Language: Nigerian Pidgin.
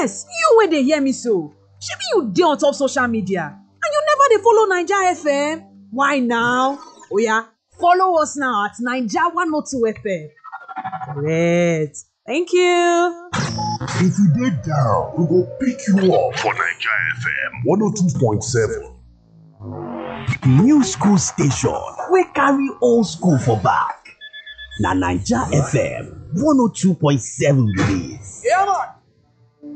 yes you wey dey hear me so shebi you dey on top social media and you never dey follow naija fm why now oya follow us now at naija 102 fm correct thank you. If you dey down, we go pick you up for Naija FM 102.7. New school station wey carry old school for back. Na Naija FM 102.7 be dis. Yeah, man.